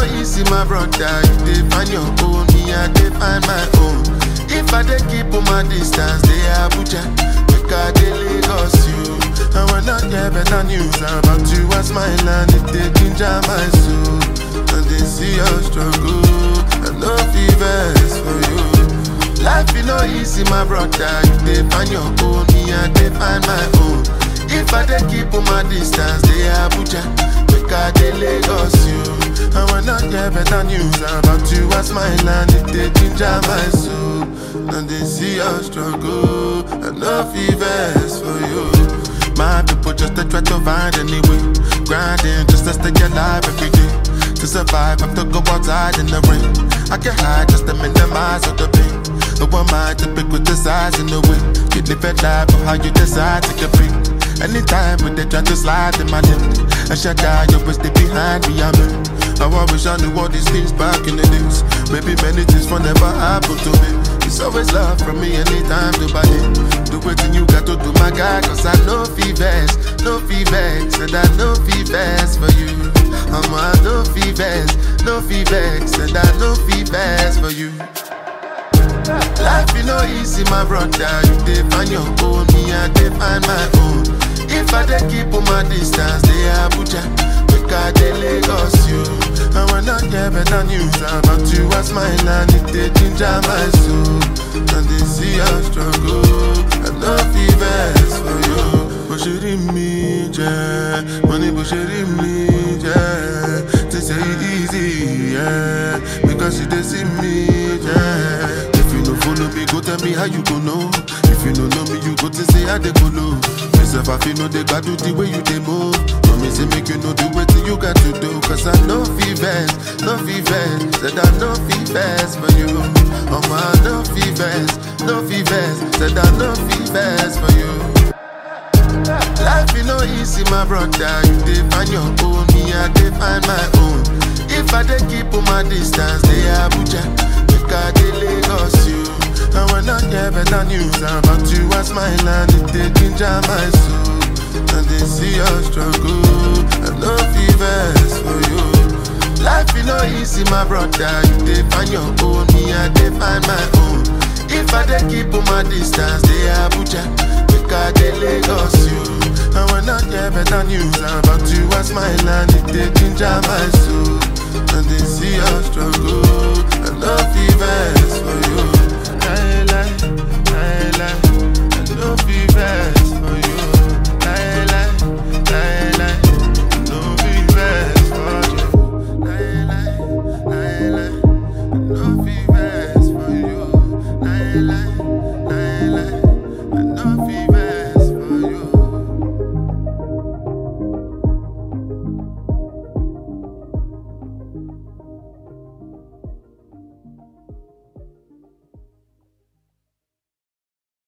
no easy, my brother. You dey find your own, me I dey find my own. If I dey keep on my distance, they Abuja, make I dey Lagos you. I will not get better news about you as my land. It dey ginger my soul, and they see your struggle. I no fevers for you. Life is no easy, my brother. You dey find your own, me I dey find my own. If I dey keep on my distance, they Abuja, make I dey Lagos you. I will not get better news about you as my land. It dey ginger my soul, and they see your struggle. I no fevers for you. My people just to try to find any way, grinding just to stay alive every day. To survive, I have to go outside in the rain. I can hide just to minimize all the pain. No one mind to pick with the size and the way. You live a life of how you decide to compete. Anytime when they try to slide in my lip, I shut down, you always stay behind me, I'm in. How I wish I knew all these things back in the days. Maybe many things will never happen to me. It's always love from me anytime to buy it. Do what you got to do, my guy, cause I know fevers, no fevers, and I know fevers for you. I'm a no fevers, no fevers, and I know fevers for you. Life is no easy, my brother. You dey find your own, me I dey find my own. If I dey keep on my distance, they Abuja, make I dey Lagos you. I will not get better news about you as my land. It dey ginger my soul, and they see your struggle. I no fevers for you. Bó ṣe rí mi jẹ́, mo ní bó ṣe rí mi jẹ́. They say it easy, yeah, because you dey see me, yeah. If you no follow me, go tell me how you go know. If you no know me, you go to say how they go low. Myself, I feel no they got do the way you they move. No me say make you know the way you got to do. Cause I know fevers, no fevers, said I know fevers for you. Oh my, no fevers, no fevers, said I know fevers for you. Life is no easy, my brother. You dey find your own, me I dey find my own. If I dey keep on my distance, they Abuja, make I dey Lagos you. I will not get better news about you as my land. It dey ginger my soul, and they see your struggle. I no fevers for you. Life is no easy, my brother. You dey find your own, me I dey find my own. If I dey keep on my distance, they Abuja, make I dey Lagos you. I will not get better news about you as my land. It dey ginger my soul, and they see your struggle. I no fevers for you.